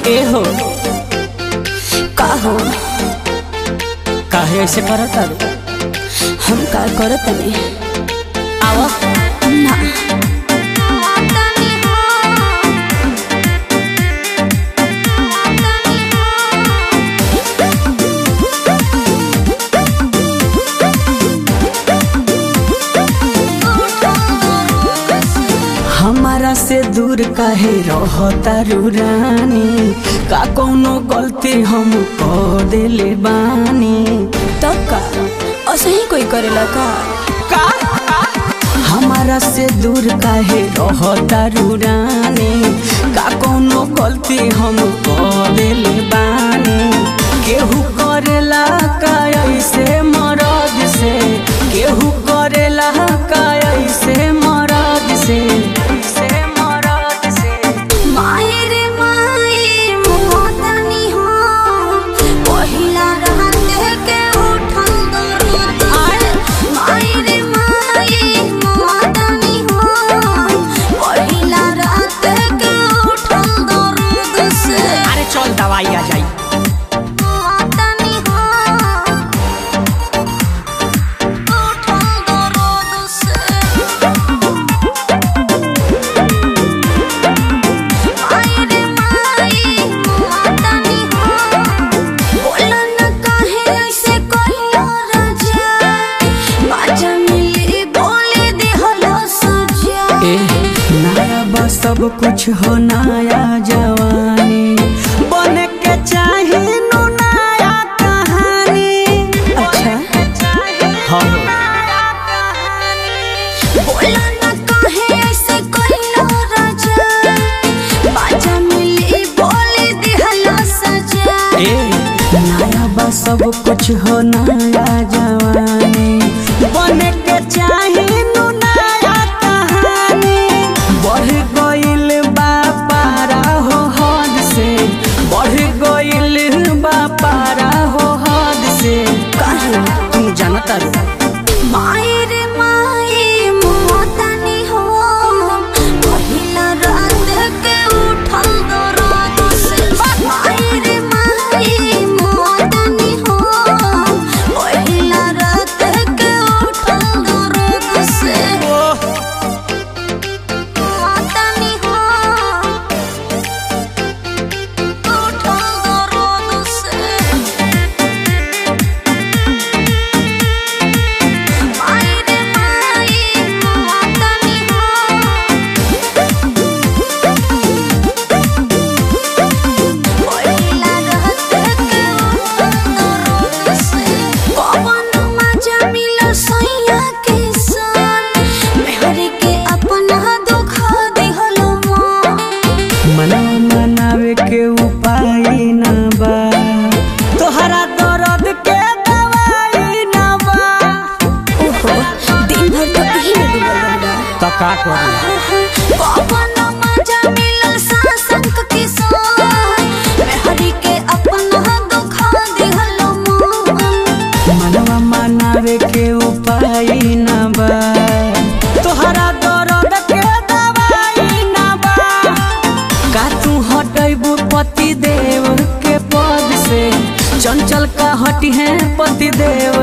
ए हो का हो काहे ऐसे करत तारू हम का करत तनी आवा ना हमारा से दूर काहे रहता रानी का कोनो गलती हम कर देले बानी तब का ऐसे ही कोई करेला का हमारा से दूर काहे रहता रानी का कोनो गलती हम कर देले बानी केहू करेला का ऐसे मरद से केहू करेला का ऐसे मरद से ऐसे मरद से माई रे माई मोहतनी हो पहिला रात के उठल दर्द माई रे माई मोहतनी हो पहिला रात के उठल दर्द से अरे चल दवाई आ जाई मोहतनी हो उठल दर्द से माई रे माई मोहतनी हो बोला न काहे ऐसे कहियो राजा बाजा मिली बोले देहलो सजा ए नया बा सब कुछ हो नया जवानी बने के चाहे नु नया कहानी अच्छा हाँ बोला न काहे ऐसे कहियो राजा बाजा मिली बोले देहलो सजा ए नया बा सब कुछ हो नया जवानी बने के चाहे नु नया कहानी बढ़ गइल बा पारा हो हद से बढ़ गइल बा पारा हो हद से काहे तुम जानता रो माई रे माई मोहतनी हो पहिला रात के उठल दर्द से माई रे माई मोहतनी हो पहिला रात के उठल दर्द से मोहतनी हो उठल दर्द से माई रे माई मोहतनी हो पहिला रात के उठल से पवन मजा मिलो सैया के सन मेहर के अपना दुख दिहलो माँ मनवा मनावे के उपाय ना बा तोहरा दर्द के दवाई ना बा ओहो दिन भर तो यही में डूबल रहला तो का करी पवन मजा मिलल सासंक के सन मेहरी के अपना दुख दिहलो मन मनवा मनावे के उपाय ना बा तोहरा दर्द के दवाई ना बा का तू हटैबू पति देव के पद से चंचल का हटी है पति देव